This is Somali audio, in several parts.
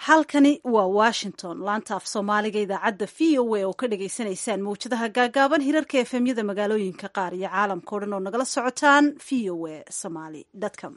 halkani waa washington laanta af soomaaliga idaacadda v o a oo ka dhagaysanaysaan mawjadaha gaagaaban hirarka efemyada magaalooyinka qaar iyo caalamka o dhan oo nagala socotaan v o a somaly com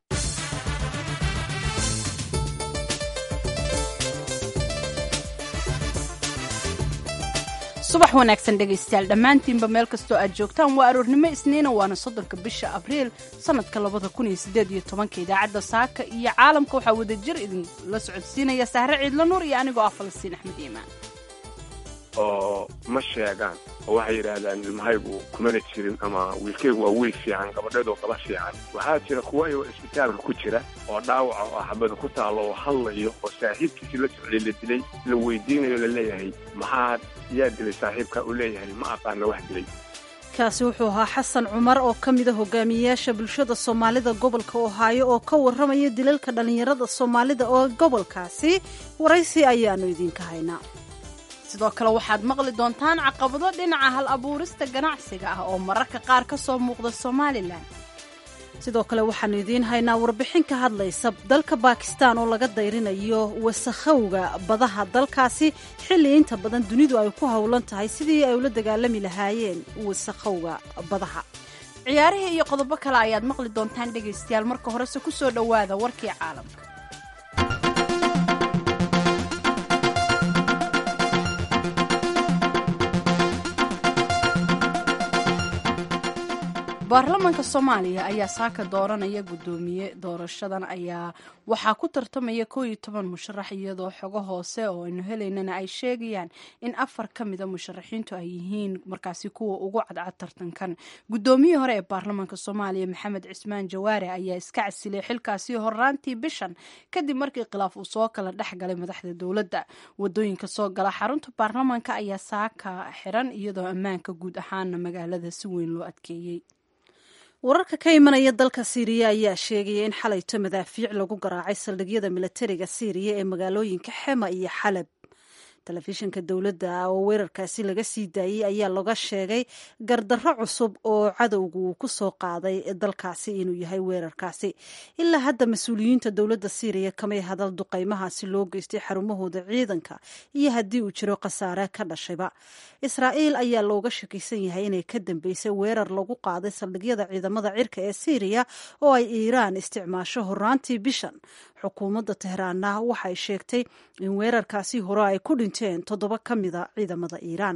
subax wanaagsan dhegaystayaal dhammaantiinba meel kastoo aad joogtaan waa aroornimo isniina waana soddonka bisha abriil sannadka labada kun iyo siddeed iyo tobanka idaacadda saaka iyo caalamka waxaa wadajir idinla socodsiinaya sahre ciidla nuur iyo anigoo ah falastiin axmed iimaan oo ma sheegaan oo waxay yidhaahdaan ilmahaygu kumana jirin ama wiilkaygu waa wiil fiican gabadheedoo gaba fiican waxaa jira kuwa iyagoo isbitaalka ku jira oo dhaawaca oo xabada ku taalo oo hadlayo oo saaxiibkiisii la socday la dilay la weydiinayo la leeyahay maxaad yaa dilay saaxiibka uu leeyahay ma aqaana wax dilay kaasi wuxuu ahaa xasan cumar oo ka mida hogaamiyeyaasha bulshada soomaalida gobolka ohaayo oo ka warramaya dilalka dhallinyarada soomaalida oo gobolkaasi waraysi ayaannu idiinka haynaa sidoo kale waxaad maqli doontaan caqabado dhinaca hal abuurista ganacsiga ah oo mararka qaar ka soo muuqda somalilan sidoo kale waxaannu idiin haynaa warbixin ka hadlaysa dalka baakistaan oo laga dayrinayo wasakhowga badaha dalkaasi xilli inta badan dunidu ay ku howlan tahay sidii ay ula dagaalami lahaayeen wasakhowga badaha ciyaarihii iyo qodobo kale ayaad maqli doontaan dhegaystayaal marka horese ku soo dhowaada warkii caalamka baarlamaanka soomaaliya ayaa saaka dooranaya guddoomiye doorashadan ayaa waxaa ku tartamaya koo iyo toban musharax iyadoo xogo hoose oo aynu helaynana ay sheegayaan in afar ka mida musharaxiintu ay yihiin markaasi kuwa ugu cadcad tartankan guddoomiyihii hore ee baarlamaanka soomaaliya maxamed cismaan jawaare ayaa iska casilay xilkaasi horaantii bishan kadib markii khilaaf uu soo kala dhex galay madaxda dowladda wadooyinka soo gala xarunta baarlamaanka ayaa saaka xiran iyadoo ammaanka guud ahaana magaalada si weyn loo adkeeyey wararka ka imanaya dalka siiriya ayaa sheegaya in xalayto madaafiic lagu garaacay saldhigyada milatariga siiriya ee magaalooyinka xema iyo xalab telefishinka dowladda oo weerarkaasi laga sii daayey ayaa laga sheegay gardarro cusub oo cadowgu uu ku soo qaaday dalkaasi inuu yahay weerarkaasi ilaa hadda mas-uuliyiinta dowladda siiriya kamay hadal duqaymahaasi loo geystay xarumahooda ciidanka iyo haddii uu jiro khasaare ka dhashayba israa'iil ayaa looga shakisan yahay inay ka dambeysay weerar lagu qaaday saldhigyada ciidamada cirka ee siiriya oo ay iiraan isticmaasho horaantii bishan xukuumadda tehraanna waxay sheegtay in weerarkaasi hore ay ku dhinteen toddoba ka mida ciidamada iiraan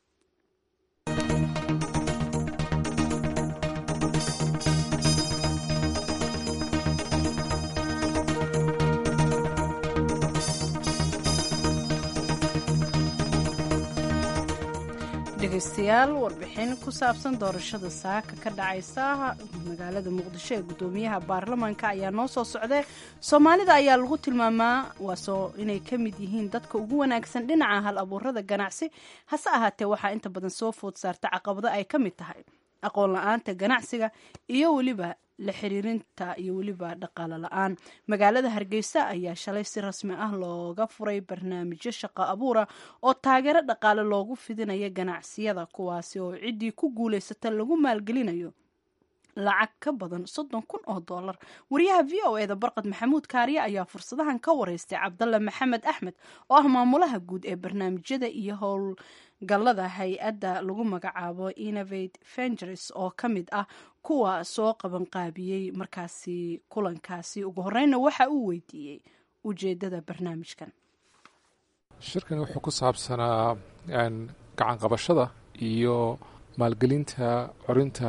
dhegaystayaal warbixin ku saabsan doorashada saaka ka dhacaysa magaalada muqdisho ee guddoomiyaha baarlamaanka ayaa noo soo socday soomaalida ayaa lagu tilmaamaa waasoo inay ka mid yihiin dadka ugu wanaagsan dhinaca hal abuurada ganacsi hase ahaatee waxaa inta badan soo food saarta caqabado ay ka mid tahay aqoon la-aanta ganacsiga iyo weliba la xiriirinta iyo weliba dhaqaalo la-aan magaalada hargeysa ayaa shalay si rasmi ah looga furay barnaamijyo shaqo abuura oo taageero dhaqaale loogu fidinayo ganacsiyada kuwaasi oo ciddii ku guulaysata lagu maalgelinayo lacag ka badan soddon kun oo dollar wariyaha v o eda barqad maxamuud kaariye ayaa fursadahan ka wareystay cabdalle maxamed axmed oo ah maamulaha guud ee barnaamijyada iyo howlgallada hay-adda lagu magacaabo innovate vengers oo ka mid ah kuwa soo qabanqaabiyey markaasi kulankaasi ugu horeyna waxa uu weydiiyey ujeedada barnaamijkan shirkani wuxuu ku saabsanaa gacan qabashada iyo maalgelinta corinta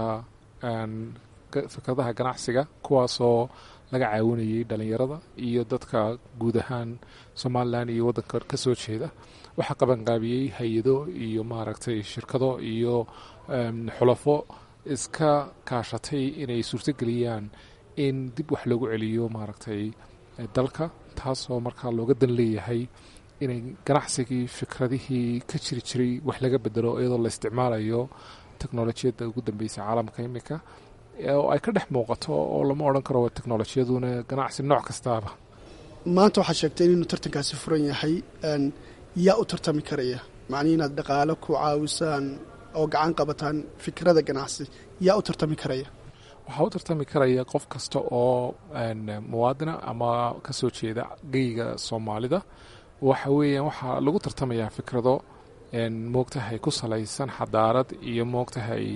fikradaha ganacsiga kuwaasoo laga caawinayay dhalinyarada iyo dadka guud ahaan somalilan iyo waddanka ka soo jeeda waxaa qabanqaabiyey hay-ado iyo maaragtay shirkado iyo xulafo iska kaashatay inay suurtogeliyaan in dib wax loogu celiyo maaragtay dalka taasoo markaa looga dan leeyahay inay ganacsigii fikradihii ka jiri jiray wax laga bedelo iyadoo la isticmaalayo teknolojiyadda ugu dambeysa caalamka iminka oo ay ka dhex muuqato oo lama odhan karo waa teknolojiyaduna ganacsi nooc kastaaba maanta waxaad sheegtay inuu tartankaasi furan yahay yaa u tartami karaya macnii inaad dhaqaalo ku caawisaan oo gacan qabataan fikrada ganacsi yaa u tartami karaya waxaa u tartami karaya qof kasta oo muwaadina ama kasoo jeeda geyga soomaalida waxa weeyaan waxaa lagu tartamayaa fikrado moogtahay ku salaysan xadaarad iyo moogtahay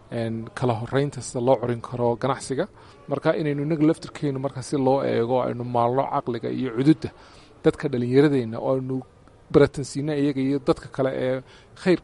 kala horeynta sida loo corin karo ganacsiga marka inaynu inaga laftirkeenu marka si loo eego aynu maalno caqliga iyo cududda dadka dhallinyaradeenna oo aynu baratansiina iyaga iyo dadka kale ee khayr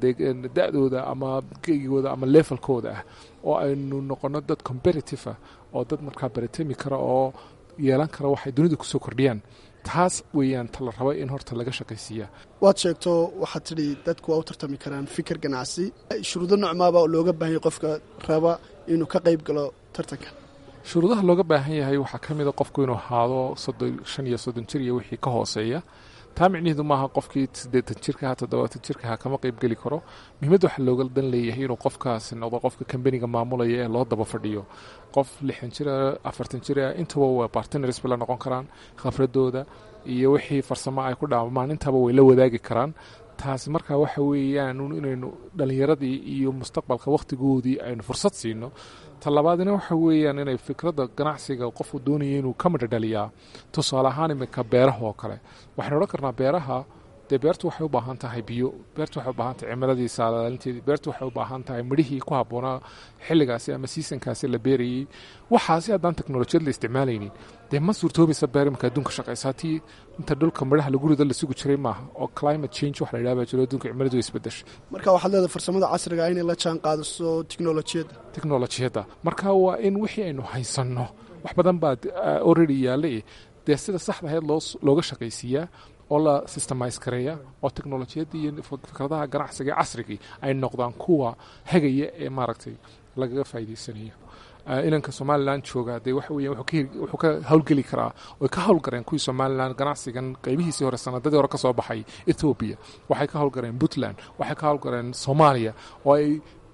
da-dooda ama geygooda ama levelkooda ah oo aynu noqono dad competitive ah oo dad markaa baratami kara oo yeelan kara waxay dunida kusoo kordhiyaan taas weeyaan ta la rabo in horta laga shaqaysiiya waad sheegto waxaad tidhi dadku waa u tartami karaan fikir ganacsi shuruudo nocmaaba looga baahanya qofka raba inuu ka qayb galo tartanka shuruudaha looga baahan yahay waxaa ka mid a qofku inuu ahaado shan iyo soddon jir iyo wixii ka hooseeya taa micniheedu maaha qofkii siddeetan jirkaha toddobaatan jirkaha kama qayb geli karo muhiimadda waxaa looga dan leeyahay inuu qofkaasi noqdo qofka kambaniga maamulaya ee loo daba fadhiyo qof lixan jira afartan jira intaba waa bartners bay la noqon karaan khafradooda iyo wixii farsamo ay ku dhaamaan intaba way la wadaagi karaan taasi markaa waxa weeyaan inaynu dhallinyaradii iyo mustaqbalka wakhtigoodii aynu fursad siino talabaadina waxa weeyaan inay fikradda ganacsiga qofku doonaya inuu ka midha dhaliyaa tusaale ahaan iminka beeraha oo kale waxaynu odhan karnaa beeraha dee beertu waxay u baahan tahay biyo beertu waxay u baahan tahay cimiladii saalaalinteedii beertu waxay u baahan tahay midhihii ku habboonaa xilligaasi ama siisankaasi la beerayey waxaasi haddaan teknolojiyad la isticmaalaynin dee ma suurtoobaysa beer iminka adduunka shaqaysaa tii inta dhulka midhaha lagu rido la sugi jiray maaha oo climate change wax la yidhaha baa jiro adduunka cimiladu isbedeshay marka waxaad leedahay farsamada casriga inay la jaan qaadiso teknolojiyadda teknolojiyadda marka waa in wixii aynu haysanno wax badan baa already yaallay dee sida saxda ahayd looga shaqaysiiyaa oo la systemise kareeya oo teknolojiyadda iyo fikradaha ganacsiga ee casrigii ay noqdaan kuwa hagaya ee maaragtay lagaga faa'iidaysanayo ilanka somalilan jooga dee waxa weya wuxuu ka howlgeli karaa oy ka howlgareen kuwii somalilan ganacsigan qaybihiisii hore sanadadii hore ka soo baxay ethoobiya waxay ka howlgareen puntland waxay ka howlgareen soomaaliya oo ay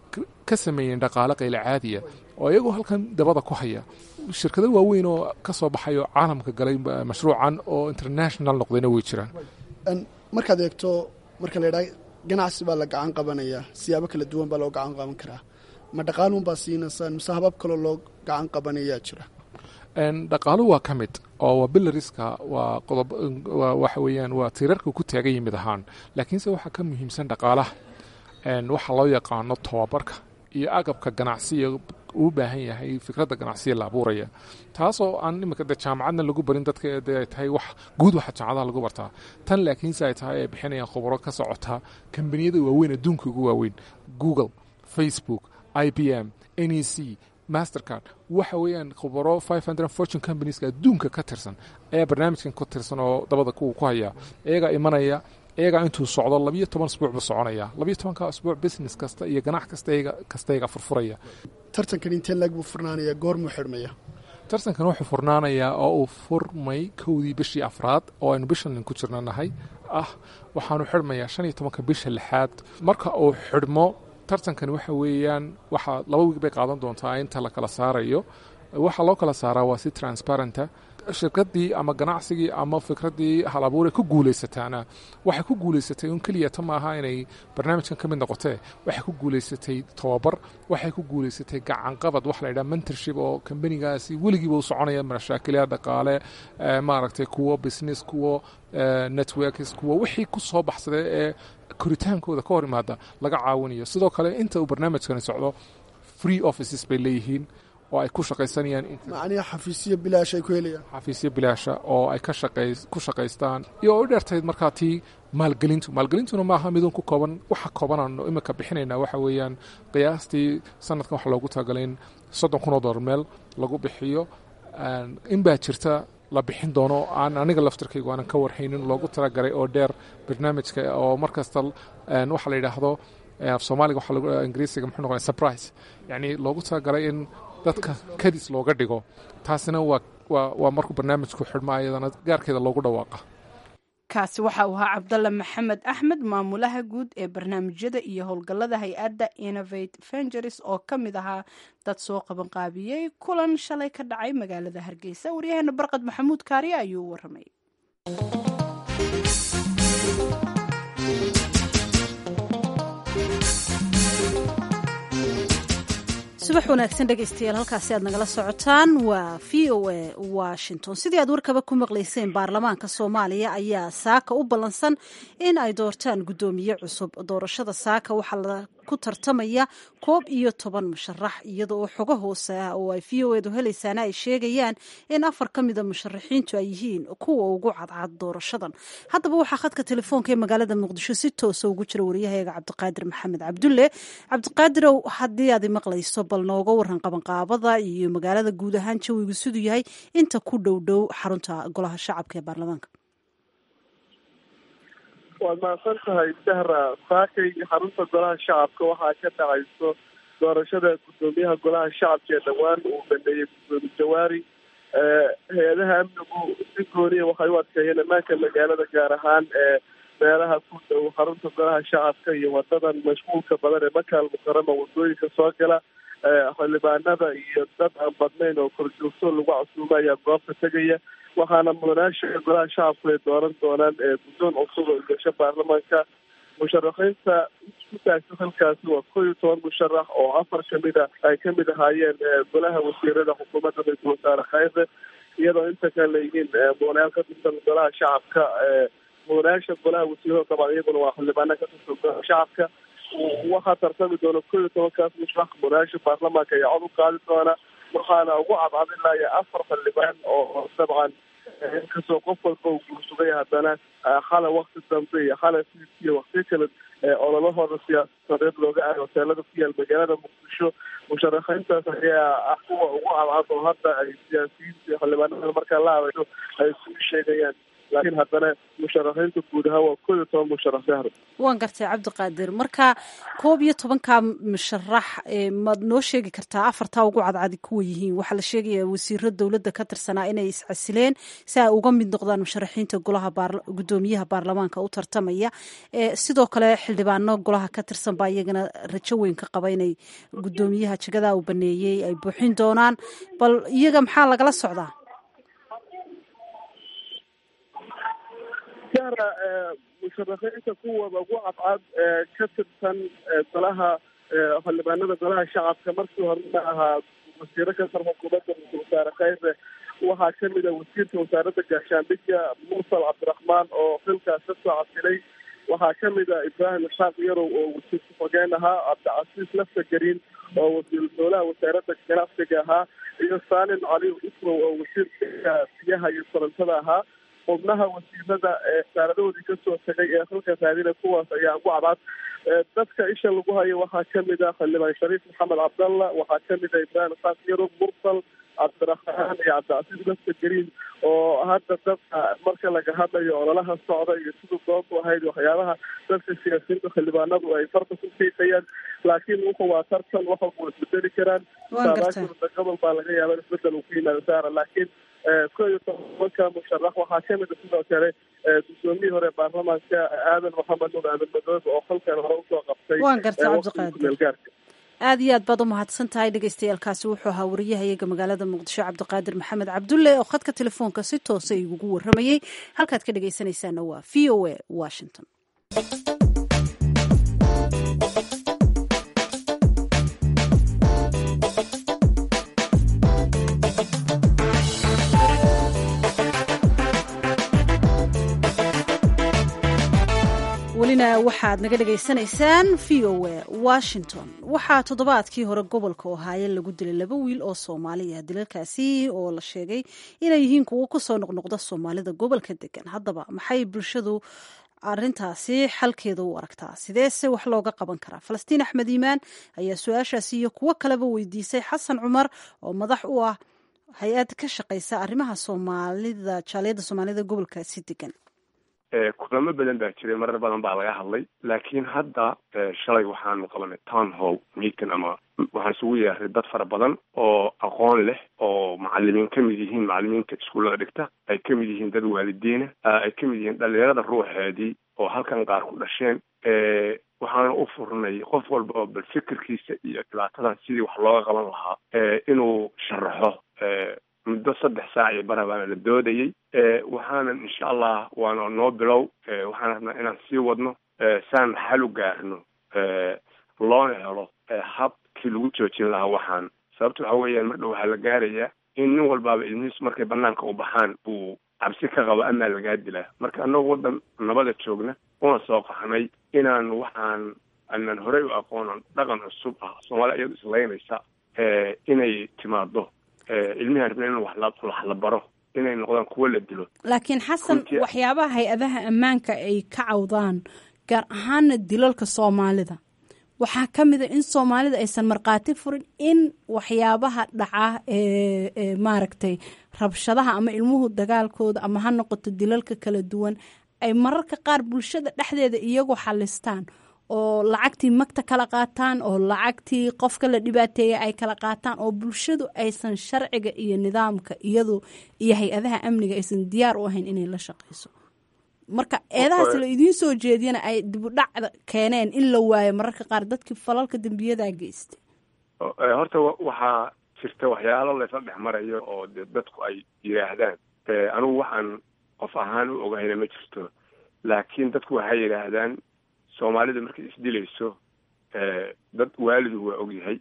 ka sameeyeen dhaqaale qayla caadiya oo iyagoo halkan dabada ku haya shirkado waaweyn oo ka soo baxay oo caalamka galay mashruucan oo international noqdayna way jiraan markaad eegto marka la yidhaha ganacsi baa la gacan qabanayaa siyaabo kala duwan baa loo gacan qaban karaa ma dhaqaaluun baa siinaysaan mise habab kaloo loo gacan qabanayaa jira dhaqaalu waa ka mid oo waa bilariska waa qodob waxa weeyaan waa tiirarka ku taagan yimid ahaan laakiinse waxaa ka muhiimsan dhaqaalaha waxaa loo yaqaano tobabarka iyo agabka ganacsiga uu baahan yahay fikradda ganacsiga la abuuraya taasoo aan iminka de jaamacadna lagu barin dadka de ay tahay wax guud waxa jaamacadaha lagu bartaa tan laakiinse ay tahay ay bixinayaan khubaro ka socota kambaniyada waaweyn adduunka ugu waaweyn google facebook i b m n e c mastercard waxa weeyaan khubaro fortune companieska adduunka ka tirsan ayaa barnaamijkan ku tirsan oo dabada kuwa ku haya iyagaa imanaya iyagaa intuu socdo labiyo toban asbuuc buu soconaya labiyo tobanka asbuuc business kasta iyo ganac kasta kasta iyagaa furfuraya tartankan intee laag buu furnaanaya goormuu xidhmaya tartankan wuxuu furnaanayaa oo uu furmay kowdii bishii afraad oo aynu bishan ku jirna nahay ah waxaanu xidhmayaa shan iyo tobanka bisha lixaad marka uu xidhmo tartankani waxa weeyaan waxaa laba wiig bay qaadan doontaa inta la kala saarayo waxaa loo kala saaraa waa si transparenta shirkadii ama ganacsigii ama fikraddii hal abuure ku guulaysataana waxay ku guulaysatay un keliyata maaha inay barnaamijkan ka mid noqotee waxay ku guulaysatay tobabar waxay ku guulaysatay gacanqabad waxa la yidhaha mentorship oo kambanigaasi weligiiba u soconaya mashaakilya dhaqaale maaragtay kuwo business kuwo networks kuwo wixii ku soo baxsaday ee koritaankooda ka hor imaada laga caawinayo sidoo kale inta uu barnaamijkani socdo free offices bay leeyihiin oo ay ku shaqaysanayaan macnihi xafiisyo bilaash ay ku helayaan xafiisyo bilaasha oo ay ka shaqay ku shaqaystaan iyo oo u dheertayd markaa tii maalgelintu maalgelintuna maaha midun ku kooban waxa koobanano iminka bixinaynaa waxa weeyaan qiyaastii sanadkan waxa loogu talagalay in soddon kun oo dollar meel lagu bixiyo in baa jirta la bixin doono aan aniga laftarkaygu aanan ka warhaynin loogu talagalay oo dheer barnaamijka oo markasta waxa la yidhaahdo af soomaaliga waxa ingiriisiga muxuu noqonaya surprise yacni loogu talagalay in dadka kadis looga dhigo taasina waa waa waa markuu barnaamijku xidhmo ayadana gaarkeeda loogu dhawaaqa kaasi waxa uu ahaa cabdalla maxamed axmed maamulaha guud ee barnaamijyada iyo howlgallada hay-adda innovate vengeries oo ka mid ahaa dad soo qabanqaabiyey kulan shalay ka dhacay magaalada hargeysa waryaheena barqad maxamuud kaariye ayuu u waramay subax wanaagsan dhegaystayaal halkaasi aad nagala socotaan waa v o a washington sidii aad warkaba ku maqlayseen baarlamaanka soomaaliya ayaa saaka u ballansan in ay doortaan guddoomiye cusub doorashada saaka waxaa la ku tartamaya koob iyo toban musharax iyada oo xogo hoose ah oo ay v o edu helaysaana ay sheegayaan in afar ka mida musharaxiintu ay yihiin kuwa ugu cadcad doorashadan haddaba waxaa khadka telefoonka ee magaalada muqdisho si toosa ugu jira wariyahayaga cabdiqaadir maxamed cabdulle cabdiqaadirow haddii aad maqlayso bal nooga waran qabanqaabada iyo magaalada guud ahaan jawigu siduu yahay inta ku dhow dhow xarunta golaha shacabka ee baarlamaanka waad mahadsan tahay sahra saakay xarunta golaha shacabka waxaa ka dhacayso doorashada guddoomiyaha golaha shacabka ee dhowaan uu baneeyey guddoomiye jawaari hay-adaha amnigu si gooniya waxay u adkeeyeen ammaanka magaalada gaar ahaan ee meelaha ku dhow xarunta golaha shacabka iyo wadadan mashquulka badan ee makaal mukarama wadooyinka soo gala xildhibaanada iyo dad aan badnayn oo korjoogto lagu casuuma ayaa goobta tegaya waxaana mudanaasha golaha shacabku ay dooran doonaan guddoon cusub oo gasho baarlamaanka musharaxiinta isku taagta halkaasi waa kow iyo toban musharax oo afar kamid a ay kamid ahaayeen golaha wasiirada xukuumadda ra-iisul wasaare khayre iyadoo inta kale leeyihiin mudanayaal ka tirsan golaha shacabka mudanayaasha golaha wasiirada dabcan iyaguna waa xildhibaana ka tirsan golaha shacabka waxaa tartami doona kow iyo tobankaas musharax mudanayaasha baarlamaanka ayaa cod u qaadi doona waxaana ugu cadcadinaya afar xildhibaan oo dabcan inkastoo qof walba uu guursugay haddana xala wakti dambe iyo xala iyo waktiyo kale ololahooda siyaasadeed looga aayo hoteelada ku yaal magaalada muqdisho musharaxiintaas ayaa ah kuwa ugu cadcad oo hadda ay siyaasiyiinta xildhibaanada markaa la hadasho ay isugu sheegayaan laakiin haddana musharaxiinta guud ahaan waa koob iyo toban musharax sahro waan gartay cabdiqaadir marka koob iyo tobanka musharax maad noo sheegi kartaa afartaa ugu cadcadi kuwa yihiin waxaa la sheegaya wasiiro dowladda ka tirsanaa inay iscasileen si ay uga mid noqdaan musharaxiinta golaha guddoomiyaha baarlamaanka u tartamaya sidoo kale xildhibaano golaha ka tirsan baa iyagana rajo weyn ka qaba inay guddoomiyaha jagadaa uu baneeyey ay buuxin doonaan bal iyaga maxaa lagala socdaa sahra musharaxiinta kuwooda ugu cadcad ee ka tirsan golaha xildhibaanada golaha shacabka markii horena ahaa wasiiro ka tar xukuumadda ra-iisul wasaare khayre waxaa kamid a wasiirka wasaaradda gaashaandhigga mursal cabdiraxmaan oo xilkaas ka soo casilay waxaa kamid a ibraahim ishaaq yarow oo wasiir ku-xogeen ahaa cabdicasiis lafta gariin oo wasiiru dowlaha wasaaradda ganacsiga ahaa iyo saalim cali isrow oo wasiirka biyaha iyo korontada ahaa xubnaha wasiirada ee wasaaradoodii kasoo tagay ee halka raadina kuwaas ayaa ugu cadcad dadka isha lagu hayo waxaa kamid ah xildhibaan shariif maxamed cabdalla waxaa kamid ah ibraahim isaaq yarow mursal cabdiraxmaan iyo cabdicasiis lafta gariin oo hadda dadka marka laga hadlayo ololaha socda iyo siduu doontu ahayd waxyaabaha dadka siyaasiyiinta xildhibaanadu ay farta ku fiiqayaan laakiin wuxu waa tartan wax walba way isbedeli karaan saadaashurda gobol baa laga yaaba in isbedel uu ku yimaado saara laakiin ko iyo tobanka musharax waxaa kamid a sidoo kale guddoomiyii hore baarlamaanka aadan maxamed nuur aadan madoobe oo halkan hore usoo qabtay waan gartay cabdiqaadir aad iyo aad baad u mahadsan tahay dhegeystayaaalkaasi wuxuu ahaa wariyahayaga magaalada muqdisho cabdiqaadir maxamed cabdulle oo khadka telefoonka si toosa igugu waramayey halkaad ka dhegeysanaysaana waa v o a washington welina waxaad naga dhegaysanaysaan v o a washington waxaa toddobaadkii hore gobolka ohaayo lagu dilay laba wiil oo soomaali ah dilalkaasi oo la sheegay inay yihiin kuwo kusoo noqnoqda soomaalida gobolka degan haddaba maxay bulshadu arintaasi xalkeeda u aragtaa sideese wax looga qaban karaa falastiin axmed iimaan ayaa su-aashaasi iyo kuwo kaleba weydiisay xasan cumar oo madax u ah hay-ad ka shaqeysa arrimaha soomaalida jaaliyadda soomaalida gobolkaasi degan kulamo badan baa jiray marar badan baa laga hadlay laakiin hadda shalay waxaanu qabanay town hall meeting ama waxaan isugu yeeray dad fara badan oo aqoon leh oo macalimiin kamid yihiin macalimiinta iskuullada dhigta ay kamid yihiin dad waalidiina ay kamid yihiin dhalinyarada ruuxeedii oo halkan qaar ku dhasheen waxaana u furnay qof walba oo bal fikirkiisa iyo dhibaatadan sidii wax looga qaban lahaa inuu sharaxo muddo saddex saac iyo bara baana la doodayey waxaanan insha allah waana noo bilow waxaan rabnaa inaan sii wadno saan xal u gaarno loona helo hab kii lagu joojin lahaa waxaan sababta waxa weeyaan mar dhow waxaa la gaarayaa in nin walbaaba ilmihiisu markay banaanka u baxaan uu cabsi ka qabo amaa lagaa dilaa marka annagu waddan nabada joogna una soo qaxnay inaan waxaan aanan horey u aqoonan dhaqan cusub ah soomaaliya iyadu islaynaysa inay timaado ilmihi rabna in wax la baro inay noqdaan kuwo la dilo laakiin xasan waxyaabaha hay-adaha ammaanka ay ka cawdaan gaar ahaana dilalka soomaalida waxaa ka mid a in soomaalida aysan markhaati furin in waxyaabaha dhaca ee maaragtay rabshadaha ama ilmuhu dagaalkooda ama ha noqoto dilalka kala duwan ay mararka qaar bulshada dhexdeeda iyagu xalistaan oo lacagtii magta kala qaataan oo lacagtii qofka la dhibaateeya ay kala qaataan oo bulshadu aysan sharciga iyo nidaamka iyadu iyo hay-adaha amniga aysan diyaar u ahayn inay la shaqayso marka eedahaas la idiin soo jeediyana ay dibudhacda keeneen in la waayo mararka qaar dadkii falalka dembiyadaa geystay horta waxaa jirta waxyaalo laysla dhex marayo oo de dadku ay yidhaahdaan anigu waxaan qof ahaan u ogahayna ma jirto laakiin dadku waxay yidhaahdaan soomaalida markay isdilayso dad waalidu waa ogyahay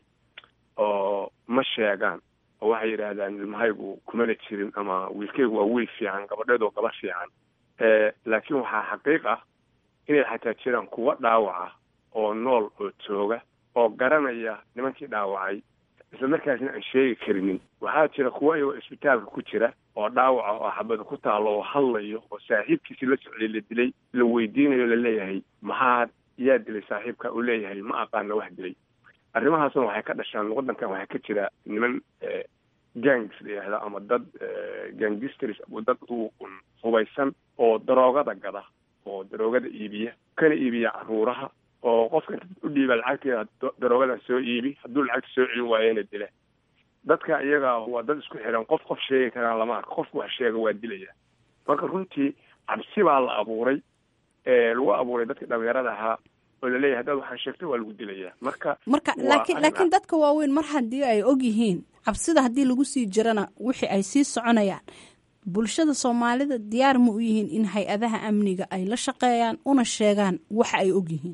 oo ma sheegaan oo waxay yidhaahdaan ilmahaygu kumana jirin ama wiilkaygu waa wiil fiican gabadheedu gaba fiican laakiin waxaa xaqiiq ah inay xataa jiraan kuwo dhaawaca oo nool oo jooga oo garanaya nimankii dhaawacay isla markaasna aan sheegi karinin waxaa jira kuwo iyagoo isbitaalka ku jira oo dhaawaca oo xabada ku taalo oo hadlayo oo saaxiibkiisi la socday la dilay la weydiinayo laleeyahay maxaa yaa dilay saaxiibka uu leeyahay ma aqaana wax dilay arrimahaasna waxay ka dhashaan waddankan waxaa ka jira niman gangs la yidhahda ama dad gangisters dad u hubaysan oo daroogada gada oo daroogada iibiya kana iibiya caruuraha oo qofka inta u dhiiba lacagteeda daroogadan soo iibi hadduu lacagta soo celin waayana dila dadka iyaga waa dad isku xiran qof qof sheegi karaan lama arko qofku wax sheega waa dilaya marka runtii cabsi baa la abuuray lagu abuuray dadka dhalinyarada ahaa oo laleeyahay haddaad waxaan sheegtay waa lagu dilayaa marka marka laakiin laakiin dadka waaweyn mar haddii ay og yihiin cabsida haddii lagu sii jirana wixii ay sii soconayaan bulshada soomaalida diyaar ma u yihiin in hay-adaha amniga ay la shaqeeyaan una sheegaan waxa ay og yihiin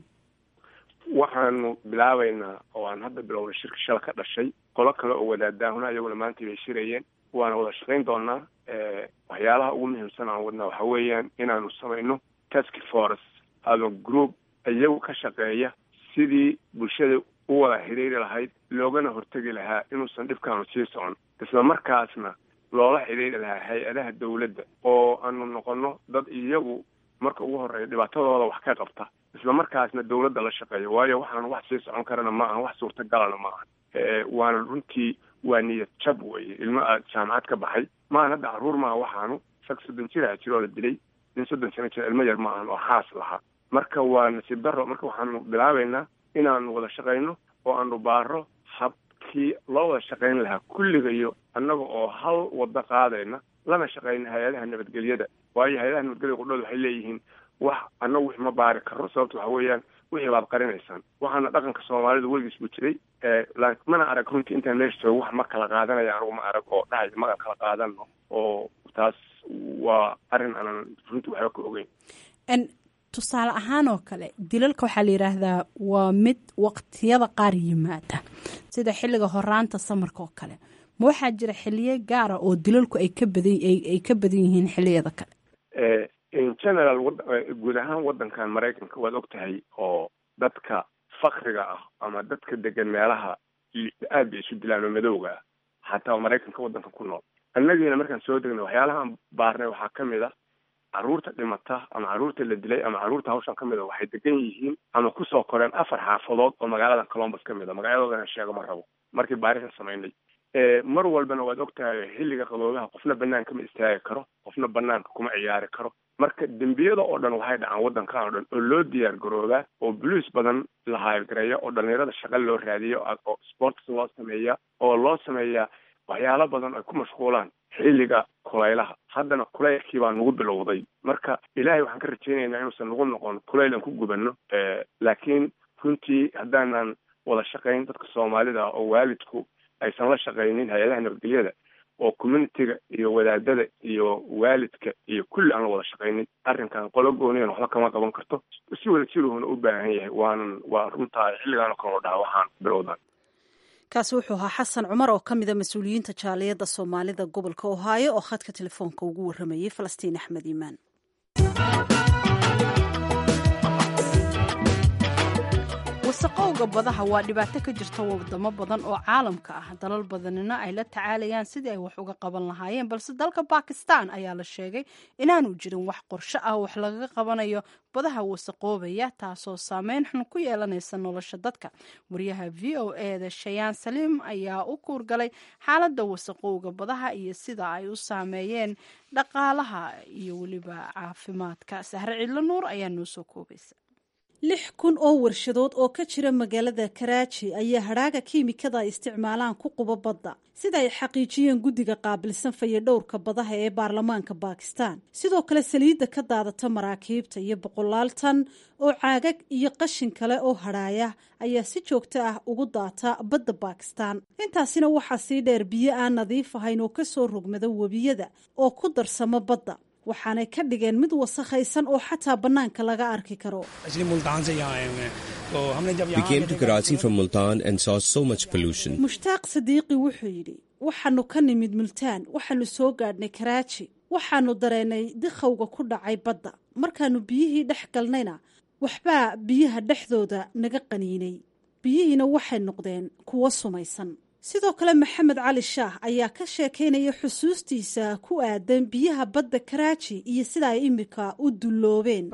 waxaanu bilaabaynaa oo aan hadda bilownay shirka shala ka dhashay qolo kale oo wadaadaahuna iyaguna maanta bay shirayeen waana wada shaqayn doonaa waxyaalaha ugu muhiimsan aan wadnaa waxa weeyaan inaanu samayno task force ama group iyagu ka shaqeeya sidii bulshada u wada xidhiiri lahayd loogana hortegi lahaa inuusan dhibkaanu sii socon isla markaasna loola xidhiiri lahaa hay-adaha dawladda oo aanu noqono dad iyagu marka ugu horeeya dhibaatadooda wax ka qabta isla markaasna dawladda la shaqeeya waayo waxaan wax sii socon karana ma aha wax suurtagalana ma aha waana runtii waa niyad jab weye ilmo aad jaamacad ka baxay maahan hadda caruur maaha waxaanu sag soddon jiraha jiroo la dilay nin soddon sano jira ilmo yar ma ahan oo xaas lahaa marka waa nasiib daro marka waxaanu bilaabaynaa inaanu wada shaqayno oo aanu baaro habkii loo wada shaqayn lahaa kulligayo annaga oo hal wado qaadayna lana shaqayna hay-adaha nabadgelyada waayo hay-adaha nabadgelyada qudhooda waxay leeyihiin wax annagu wix ma baari karno sababta waxa weeyaan wixii baad qarinaysaan waxaana dhaqanka soomaalida weligiis buu jiray mana arag runtii intaan meesha joogo wax ma kala qaadanaya anugu ma arag oo dhahay magan kala qaadano oo taas waa arrin aanan runtii waxba ka ogeyn tusaale ahaan oo kale dilalka waxaa la yidhaahdaa waa mid waqtiyada qaar yimaada sida xilliga horaanta samarka oo kale ma waxaa jira xiliye gaara oo dilalku ay ka badan ay ka badan yihiin xiliyada kale in general guud ahaan waddankan maraykanka waad og tahay oo dadka fakriga ah ama dadka degan meelaha aad bay isu dilaan oo madowga ah xataa maraykanka waddanka ku nool annagiina markaan soo degnay waxyaalahaan baarnay waxaa ka mid a carruurta dhimata ama carruurta la dilay ama carruurta hawshan ka mid a waxay degan yihiin ama kusoo koreen afar xaafadood oo magaalada colombus ka mid a magaaladoodana sheego ma rabo markii baarisan samaynay mar walbana waad og tahay xilliga qaboobaha qofna banaanka ma istaagi karo qofna banaanka kuma ciyaari karo marka dembiyada oo dhan waxay dhacaan waddankan oo dhan oo loo diyaar garoobaa oo buluis badan la hayrgareeya oo dhalinyarada shaqa loo raadiyo oo sports loo sameeya oo loo sameeyaa waxyaalo badan ay ku mashquulaan xilliga kulaylaha haddana kulaylkii baa nagu bilowday marka ilaahay waxaan ka rajaynaynaa inuusan nagu noqon kulayl aan ku gubanno laakiin runtii haddaanan wada shaqayn dadka soomaalida oo waalidku aysan la shaqaynin hay-adaha nabadgelyada oo communitiga iyo wadaadada iyo waalidka iyo kulli aan la wada shaqaynin arrinkan qolo gooniyan waxba kama qaban karto si wada jiruhuna u baahan yahay waanan waa runtaa xilligaan oo kale oo dhaha waxaan bilowdan kaasi wuxuu ahaa xasan cumar oo ka mida mas-uuliyiinta jaaliyadda soomaalida gobolka ohaayo oo khadka telefoonka ugu warramayey falastiin axmed iimaan wasaqowga badaha waa dhibaato ka jirta wadamo badan oo caalamka ah dalal badanina ay la tacaalayaan sidii ay wax uga qaban lahaayeen balse dalka bakistan ayaa la sheegay inaanu jirin wax qorsho ah wax lagaga qabanayo badaha wasaqoobaya taasoo saameyn xun ku yeelanaysa nolosha dadka wariyaha v o eda shayaan saliim ayaa u kuurgalay xaaladda wasaqowga badaha iyo sida ay u saameeyeen dhaqaalaha iyo weliba caafimaadka sahre cidlo nuur ayaa noo soo koobaysa lix kun oo warshadood oo ka jira magaalada karaaji ayaa hadhaaga kiimikada ay isticmaalaan ku quba badda sida ay xaqiijiyeen guddiga qaabilsan fayadhowrka badaha ee baarlamaanka bakistan sidoo kale saliidda ka daadata maraakiibta iyo boqolaal tan oo caagag iyo qashin kale oo hadhaaya ayaa si joogto ah ugu daata badda bakistan intaasina waxaa sii dheer biyo aan nadiif ahayn oo kasoo rogmada webiyada oo ku darsamo badda waxaanay ka dhigeen mid wasakhaysan oo xataa bannaanka laga arki karo mushtaaq sadiiqi wuxuu yidhi waxaanu ka nimid multaan waxaanu soo gaadhnay karaaji waxaanu dareennay dikhowga ku dhacay badda markaannu biyihii dhex galnayna waxbaa biyaha dhexdooda naga qaniinay biyihiina waxay noqdeen kuwo sumaysan sidoo kale maxamed cali shaah ayaa ka sheekaynaya xusuustiisa ku aadan biyaha badda karaaji iyo sida ay imika u dulloobeen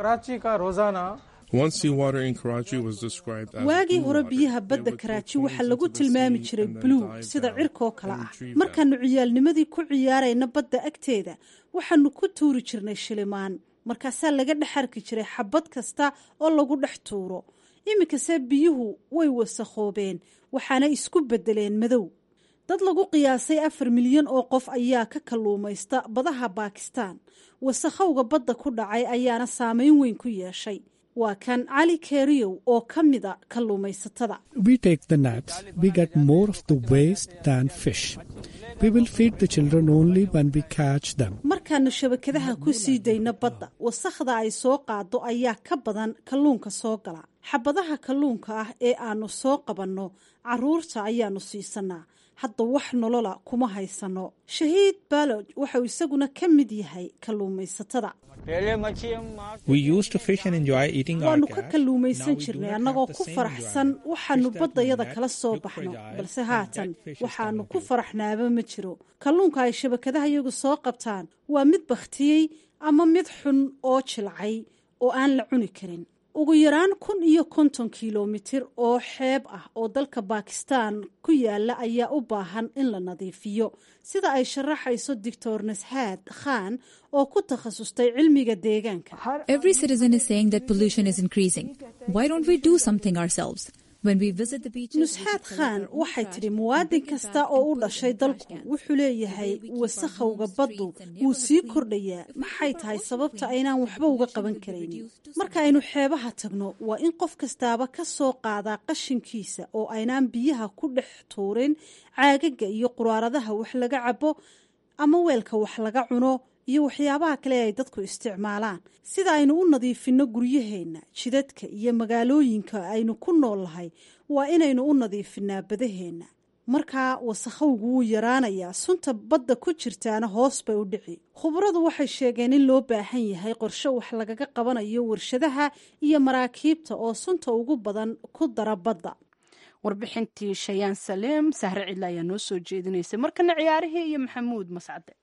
waagii hore biyaha badda karaaji waxaa lagu tilmaami jiray buluug sida cirkoo kale ah markaannu ciyaalnimadii ku ciyaarayna badda agteeda waxaanu ku tuuri jirnay shilimaan markaasaa laga dhex arki jiray xabad kasta oo lagu dhex tuuro iminkase biyuhu way wasakhoobeen waxaana isku beddeleen madow dad lagu qiyaasay afar milyan oo qof ayaa ka kalluumaysta badaha baakistan wasakhowga badda ku dhacay ayaana saameyn weyn ku yeeshay waa kan cali keriyow oo ka mida kalluumaysatada markaannu shabakadaha ku sii dayno badda wasakhda ay soo qaado ayaa ka badan kalluunka soo gala xabadaha kalluunka ah ee aannu soo qabanno caruurta ayaannu siisanaa hadda wax nolola kuma haysano shahiid baloj waxau isaguna ka mid yahay kalluumaysatada waannu ka kalluumaysan jirnay annagoo ku faraxsan waxaannu baddayada kala soo baxno balse haatan waxaannu ku faraxnaaba ma jiro kalluunka ay shabakadaha iyagu soo qabtaan waa mid bakhtiyey ama mid xun oo jilcay oo aan la cuni karin ugu yaraan kun iyo konton kilomitir oo xeeb ah oo dalka bakistan ku yaala ayaa u baahan in la nadiifiyo sida ay sharaxayso doctor nashaad khan oo ku takhasustay cilmiga deegaanka nusxaad khan waxay tidhi muwaadin kasta oo u dhashay dalku wuxuu leeyahay wasakhowga baddu wuu sii kordhayaa maxay tahay sababta aynaan waxba uga qaban karaynin marka aynu xeebaha tagno waa in qof kastaaba ka soo qaadaa qashinkiisa oo aynaan biyaha ku dhex tuurin caagaga iyo quraaradaha wax laga cabo ama weelka wax laga cuno iyo waxyaabaha kale ay dadku isticmaalaan sida aynu u nadiifinno guryaheenna jidadka iyo magaalooyinka aynu ku noolnahay waa inaynu u nadiifinaa badaheenna markaa wasakhowgu wuu yaraanayaa sunta badda ku jirtaana hoos bay u dhici khubaradu waxay sheegeen in loo baahan yahay qorshe wax lagaga qabanayo warshadaha iyo maraakiibta oo sunta ugu badan ku dara badda warbixintii shayaan saleem sahre cidla ayaa noo soo jeedinaysay markana ciyaarihii iyo maxamuud mascade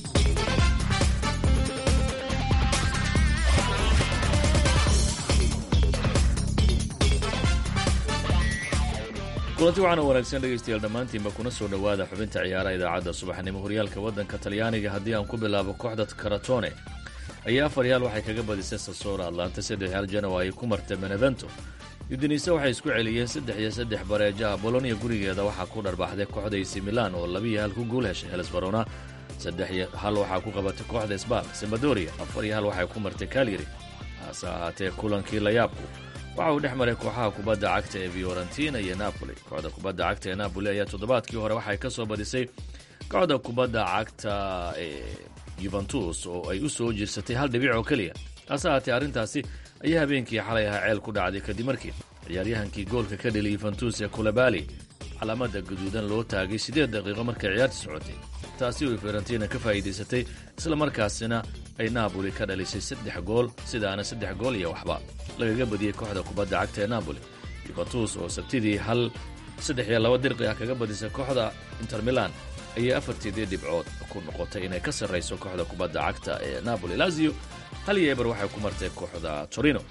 kulanti waxaana wanaagsan dhegaystayaal dhammaantiinba kuna soo dhowaada xubinta ciyaaraha idaacadda subaxnimo horyaalka waddanka talyaaniga haddii aan ku bilaabo kooxda karatone ayaa afar yaal waxay kaga badisay sasora atlanta saddex yaal janowa ay ku martay benevento udinise waxay isku celiyeen saddex iyo saddex bareejaha bolonia gurigeeda waxaa ku dharbaxday kooxda ac milan oo labiiyo hal ku guul heshay helsbarona saddex iyo hal waxaa ku qabatay kooxda sbal sembadoria afar iyo hal waxay ku martay kalyari hase ahaatee kulankii layaabku waxa uu dhex maray kooxaha kubadda cagta ee fiorentina iyo napoli kooxda kubadda cagta ee napoli ayaa toddobaadkii hore waxay ka soo badisay kooxda kubadda cagta ee yuventus oo ay u soo jirsatay hal dhibic oo keliya hase ahaatee arrintaasi ayaa habeenkii xalay ahaa ceel ku dhacday kadib markii ciyaaryahankii goolka ka dheliyay yuventus ee kulabali calaamada gaduudan loo taagay siddeed daqiiqo markay ciyaarta socotay taasi oo fiorentina ka faa'iidaysatay isla markaasina ay naaboli ka dhalisay saddex gool sidaana saddex gool iyo waxba lagaga badiyey kooxda kubadda cagta ee naaboli yuventus oo sabtidii hal saddex iyo laba dirqi ah kaga badisay kooxda inter milan ayay afartiidii dhibcood ku noqotay inay ka sarrayso kooxda kubadda cagta ee napoli lazio hal iyo eber waxay ku martay kooxda torino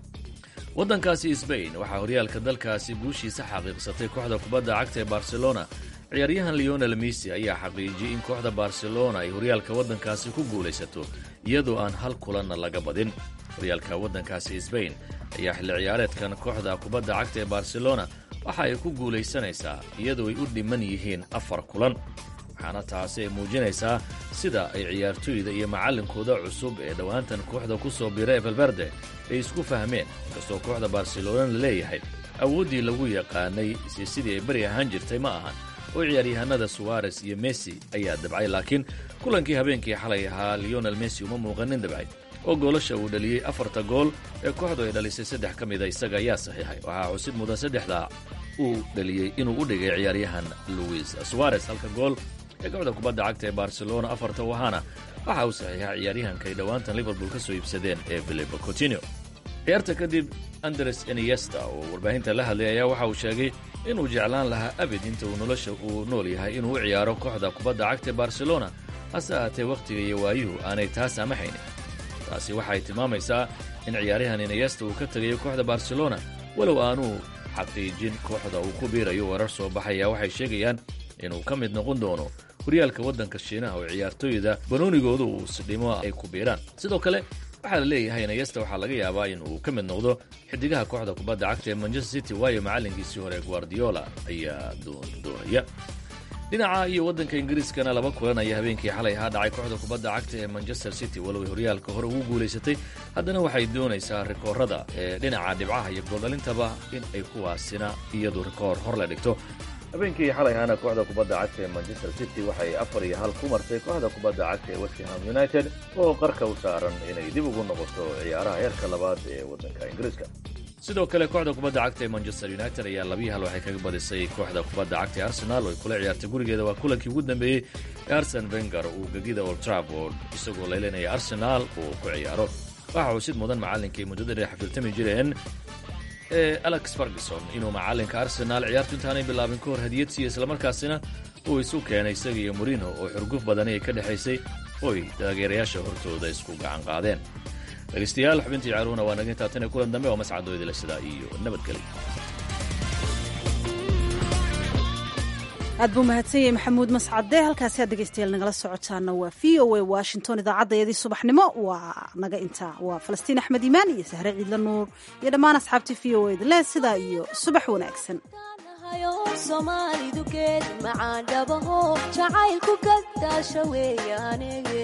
waddankaasi sbain waxaa horyaalka dalkaasi guushiisa xaqiiqsatay kooxda kubadda cagta ee barcelona ciyaaryahan leonel messi ayaa xaqiijiyey in kooxda barcelona ay horyaalka waddankaasi ku guulaysato iyadoo aan hal kulanna laga badin horyaalka waddankaasi sbain ayaa xilli ciyaareedkan kooxda kubadda cagta ee barcelona waxa ay ku guulaysanaysaa iyadoo ay u dhiman yihiin afar kulan waxaana taasi ay muujinaysaa sida ay ciyaartoyda iyo macallinkooda cusub ee dhowaantan kooxda ku soo bira ee valverde ay isku fahmeen inkastoo kooxda barcelona la leeyahay awooddii lagu yaqaanay si sidii ay beri ahaan jirtay ma ahan oo ciyaaryahanada suwares iyo messi ayaa dabcay laakiin kulankii habeenkii xalay ahaa leonel messi uma muuqanin dabcay oo goolasha uu dhaliyey afarta gool ee kooxdu ay dhalisay saddex ka mida isaga ayaa saxiixay waxaa xusid mudan saddexdaa uu dhaliyey inuu u dhigay ciyaaryahan luis suwares halka gool ee kooxda kubadda cagta ee barcelona afarta wahaana waxa uu saxiixay ciyaaryahanka ay dhowaantan liverpool ka soo iibsadeen ee filipo coutinio ciyaarta kadib andres eniesta oo warbaahinta la hadlay ayaa waxa uu sheegay inuu jeclaan lahaa abid inta uu nolosha uu nool yahay inuu u ciyaaro kooxda kubadda cagta ee barcelona hase ahaatee wakhtiga iyo waayuhu aanay taa saamaxaynin taasi waxay tilmaamaysaa in ciyaaryahan eniesta uu ka tegayo kooxda barcelona walow aanuu xaqiijin kooxda uu ku biirayo warar soo baxaya waxay sheegayaan inuu ka mid noqon doono horyaalka waddanka shiinaha oo ciyaartooyda banoonigoodu uu isdhimo ay ku biiraan sidoo kale waxaa la leeyahay nayesta waxaa laga yaabaa in uu ka mid noqdo xidigaha kooxda kubadda cagta ee manchester city waayo macallinkiisii hore guardiola ayaa doondoonaya dhinaca iyo waddanka ingiriiskana laba kulan ayaa habeenkii xalay ahaa dhacay kooxda kubadda cagta ee manchester city walow ay horyaalka hore ugu guulaysatay haddana waxay doonaysaa rikoorada ee dhinaca dhibcaha iyo gooldhalintaba in ay kuwaasina iyadu rikoor hor la dhigto habeenkii xalay ahaana kooxda kubadda cagta ee manchester city waxay afar iyo hal ku martay kooxda kubadda cagta ee westham united oo qarka u saaran inay dib ugu noqoto ciyaaraha heerka labaad ee waddanka ingiriiska sidoo kale kooxda kubadda cagta ee manchester united ayaa labiyi hal waxay kaga badisay kooxda kubadda cagta ee arsenal oo ay kula ciyaartay gurigeeda waa kulankii ugu dambeeyey ee arsen venger uu gegida old trafford isagoo laylinaya arsenal uu ku ciyaaro waxa uu sid mudan macallinkii muddada dheer xafiltami jireen ee alex ferguson inuu macallinka arsenaal ciyaartu intaanay bilaabin ka hor hadiyad siiya islamarkaasina uu isu keenay isaga iyo morino oo xurguf badani ay ka dhexaysay oy taageerayaasha hortooda isku gacan qaadeen dhegeystayaal xubintii caaluhuna waa naga intaa tan ee kulan dambe oo mascadooydila sidaa iyo nabadgelyo aad buu mahadsan yahay maxamuud mascade halkaasi aad dhegeystayaal nagala socotaana waa v o a washington idaacaddaeedii subaxnimo waa naga intaa waa falastiin axmed iimaan iyo sahre ciidla nuur iyo dhammaan asxaabtii v o eda leh sidaa iyo subax wanaagsan soomaalidu geed macaan dhabaho jacaylku gadaasha weeyaanege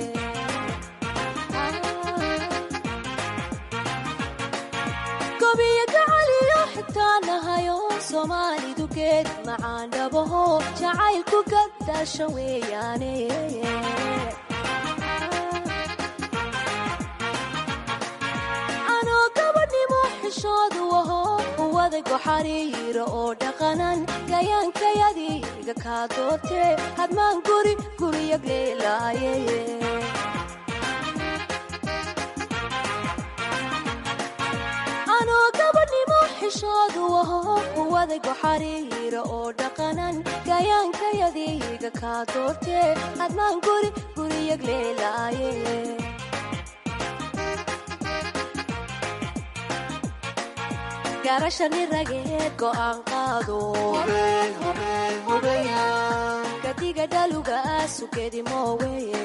gobiyo gacaliyo xigtaanahayo soomaalidu geed macaan dhabaho jacaylku gadaasha weeyaane anoo gabadhnimo xishoodu aho uwadago xariiro oo dhaqanan gayaankayadiga kaa doortee hadmaan guri guriyagleelaaye anoo gabadhnimo xishoodu aho uwadago xariiro oo dhaqanan gayaankayadiga kaa doortee hadmaan guri guriyagleelaaye garashani rageed go'aan qaado gadiga dhaluga sugedi mooweye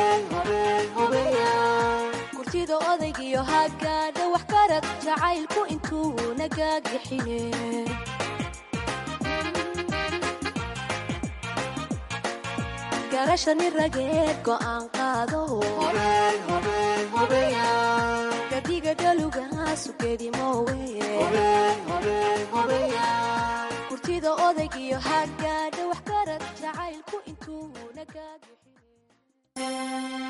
kurtida odaygiyo hagaadha wax karad jacaylku intuu nagaagixine garashani rageed go'aan qaado gadiga dhaluga sugedi mooweye kurtida odaygiyo hagaadha wax karad jacaylku intuu nagaagixine